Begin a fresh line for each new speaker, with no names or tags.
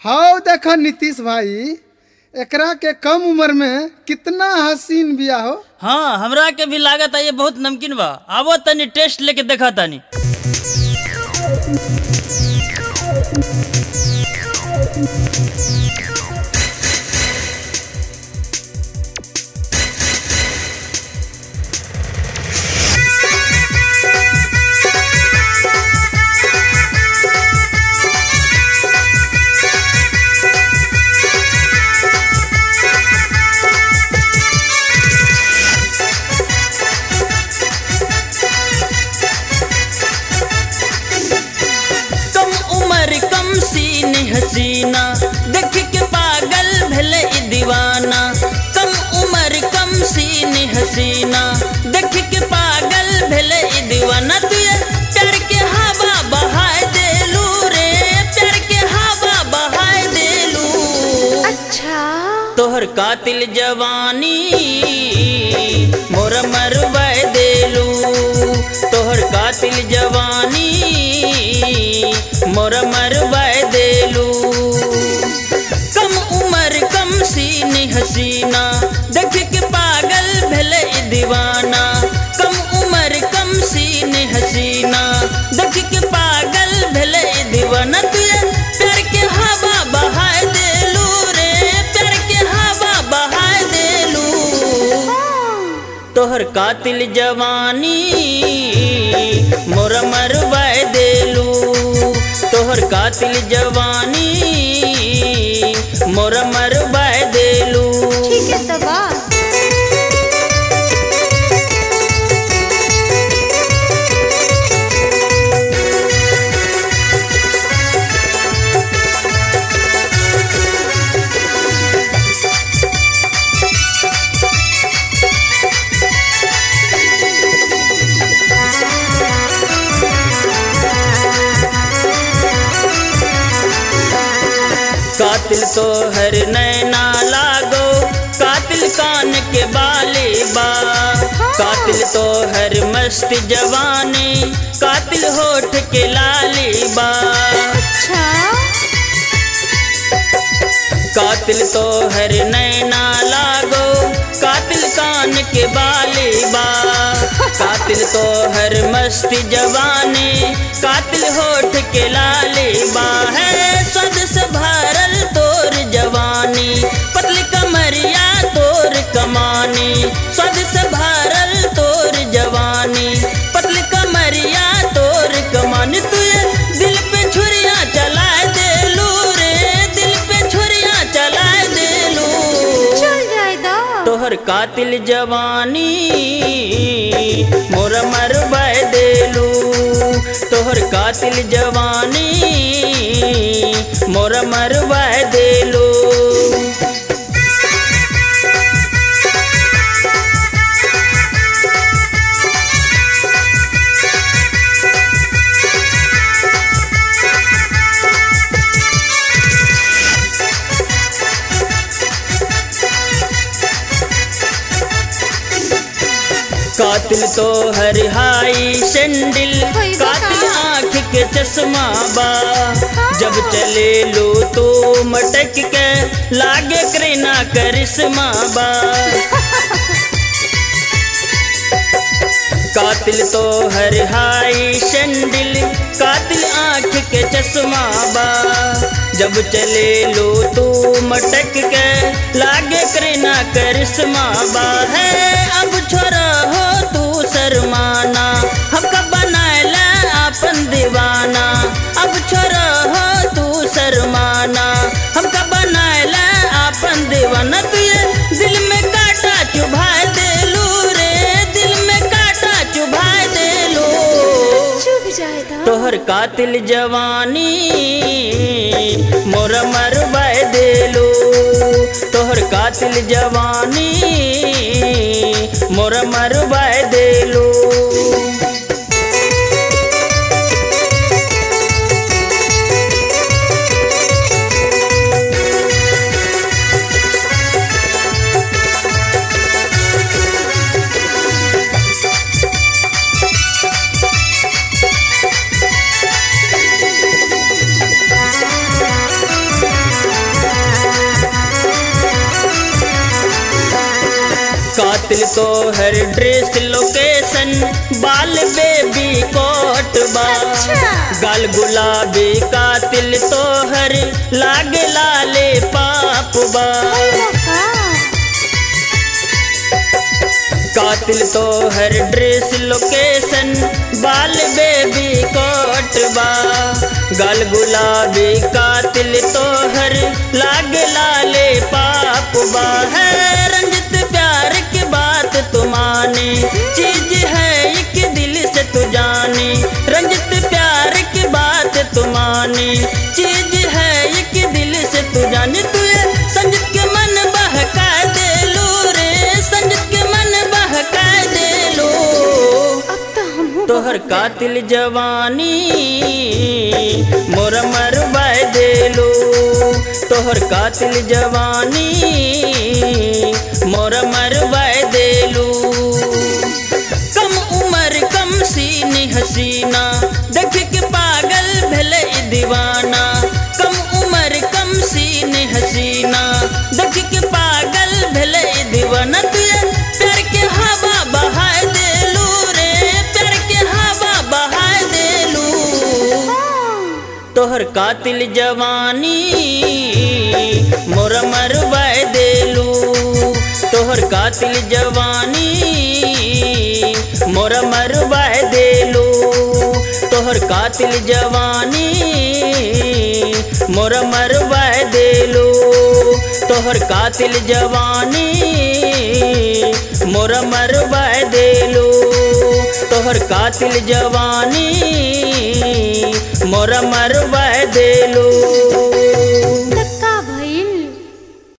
हाउ देखो नीतीश भाई एकरा के कम उम्र में कितना हसीन बिया हो
हाँ हमरा के भी लागत है ये बहुत नमकीन बा आवो तनी टेस्ट लेके देखा तनी कम उम्र कम सीन हसीना देख के पागल भले ई दीवाना कम उम्र कम सीन हसीना देख के पागल भले ई दीवाना तुझे प्यार के हवा बहाए देलू रे प्यार के हवा बहाए देलू
अच्छा
तोहर कातिल जवानी मोर मरवा देलू तोहर कातिल जवानी मोर मरवा देलू कम उम्र कम सीन हसीना देख के पागल भले ई दीवाना कम उम्र कम सीन हसीना देख के पागल भले ई दीवाना तुझे प्यार के हवा बहाए देलू रे प्यार के हवा बहाए देलू तोहर कातिल जवानी मोर मरवा देलू तोहर कातिल जवानी मोर मरवा देलू
ठीक है तो बा
कातिल तो हर नैना लागो कातिल कान के बाले बा कातिल तो हर मस्त जवानी कातिल होठ के लाली बा
अच्छा
कातिल तो हर नैना लागो कातिल कान के बाले बा कातिल तो हर मस्ती जवानी कातिल होठ के लाले बा है सद से भरल तोर जवानी पतली कमरिया तोर कमानी सद से भरल तोर जवानी पतली कमरिया तोर कमानी तुझे दिल पे छुरिया चला देलू रे दिल पे छुरिया चला देलू
चल जाए दो
तोहर कातिल जवानी मोर मरवा देलू तोहर कातिल जवानी मोर मरवा देलू कातिल तो हर हाई सैंडल
होई बा
कातिल
का?
आँख के चश्मा बा जब चले लो तो मटक के लागे करीना करिश्मा बा कातिल तो हर हाई सैंडल कातिल आँख के चश्मा बा जब चले लो तो मटक के लागे करीना करिश्मा बा है अब छोरा हो तू शर्माना हमका बनाएला अपन दीवाना अब छोरा हो तू शर्माना हमका बनाएला अपन दीवाना तुझे दिल में काटा चुभाए देलू रे दिल में काटा चुभाए देलू
चुप जाए दो
तोहर कातिल जवानी मोर मरवा देलू तोहर कातिल जवानी मोर मरवा देलू कातिल तो हर ड्रेस लोकेशन बाल बेबी कोट बा
अच्छा।
गाल गुलाबी कातिल तो हर लागे लाले पाप बा कातिल तो हर ड्रेस लोकेशन बाल बेबी कोट बा गाल गुलाबी कातिल तो हर लागे लाले पाप बा है रंजित प्यार की बात तू माने चीज है एक दिल से तू जाने रंजित प्यार की बात तू माने चीज है एक दिल से तू जाने तू ये संजित के मन बहका दे लो रे संजित के मन बहका दे लो
अब तो हम
तोहर कातिल जवानी मोर मरवाए देलो तोहर कातिल जवानी मोर मरवाए देलू कम उम्र कम सीनी हसीना देख के पागल भले ई दीवाना कम उम्र कम सीनी हसीना देख के पागल भले ई दीवाना तुझे प्यार के हवा बहा देलू रे प्यार के हवा बहा देलू तोहर कातिल जवानी मोर मरवाए देलू तोहर कातिल जवानी मोर मरवाए देलू तोहर कातिल जवानी मोर मरवाए देलू तोहर कातिल जवानी मोर मरवाए देलू तोहर कातिल जवानी मोर मरवाए देलू